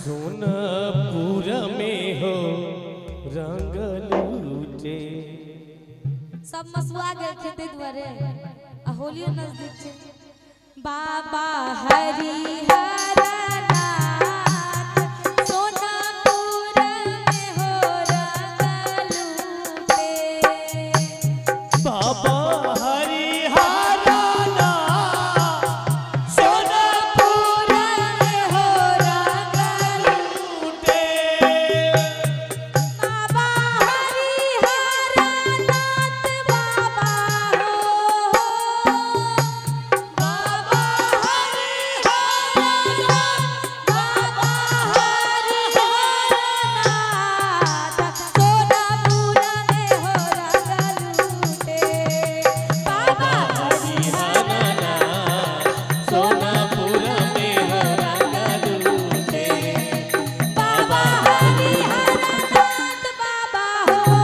सोनापुर में हो रंग लूटे सब मसुआ गेल खेते दुआरे आ होलियो नजदीक छै बाबा हरिहर नाथ सोनापुर में हो रंग लूटे बाबा हरिहराना सोनापुर में हो रंग लूटे बाबा हरिहर नाथ बाबा हो बाबा हरिहर नाथ बाबा हरिहर नाथ सोनापुर में हो रंग लूटे बाबा हरिहराना सोनापुर में हो रंग लूटे बाबा हरिहर नाथ बाबा हो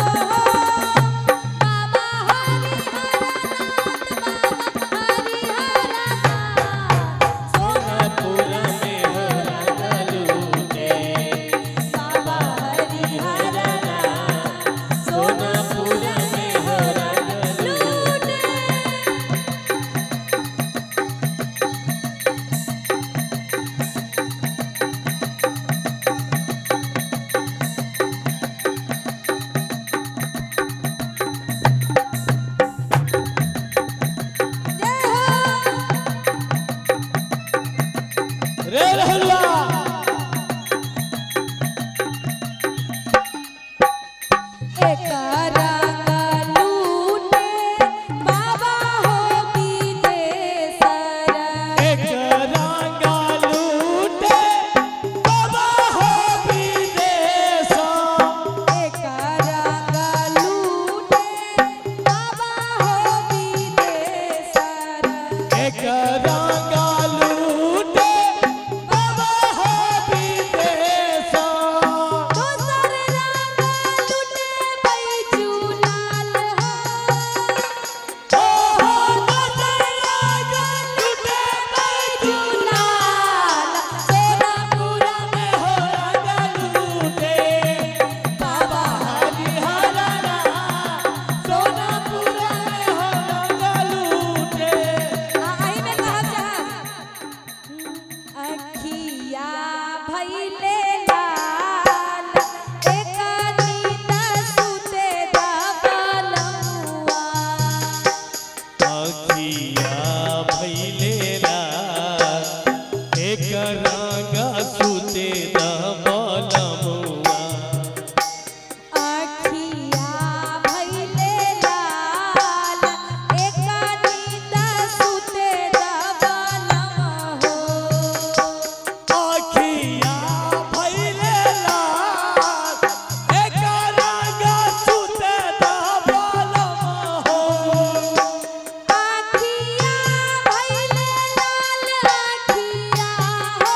बाबा हरिहर नाथ बाबा हरिहर नाथ सोनापुर में हो रंग लूटे बाबा हरिहर नाथ सोनापुर में हो रंग लूटे जय हो रे रहलुआ एकरा लूटे बाबा हो विदेशर एक रंग लूटे बाबा हो विदेश एकरा लूटे बाबा हो विदेशर एक रंग लूटे बाबा हो विदेश दोसर रंग लूटे बैजुलाल हो ओ हो दोसर रंग लूटे बैजुलाल सोनापुर में हो रंग लूटे बाबा हरिहरना सोनापुर में हो रंग लूटे आई में कहब चाहब अखिया भइले लाल एक नींद सुते दबलमुआ अखिया भैले रात एक रंग सुते दबलमुआ अखिया भइले लाल एक नींद सुते दबलमुआ हो अखिया भैले रात एक रंग सुते दबलमुआ हो आखिया भइले लाल आखिया हो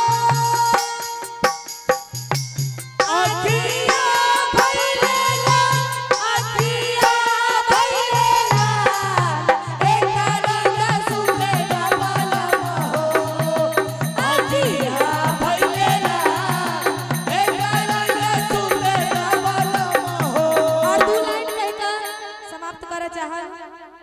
अखिया भइले लाल आखिया भइले लाल एक रंग सुते दबलम हो अखिया भैले रात एक रंग सुते दबलमुआ हो और दू लाइन कहकर समाप्त करे चाहब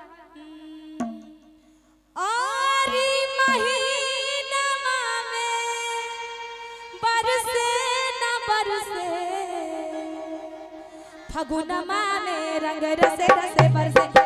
आरी महीनमा में बरसे न बरसे फगुनमा में रंग रसे रसे बरसे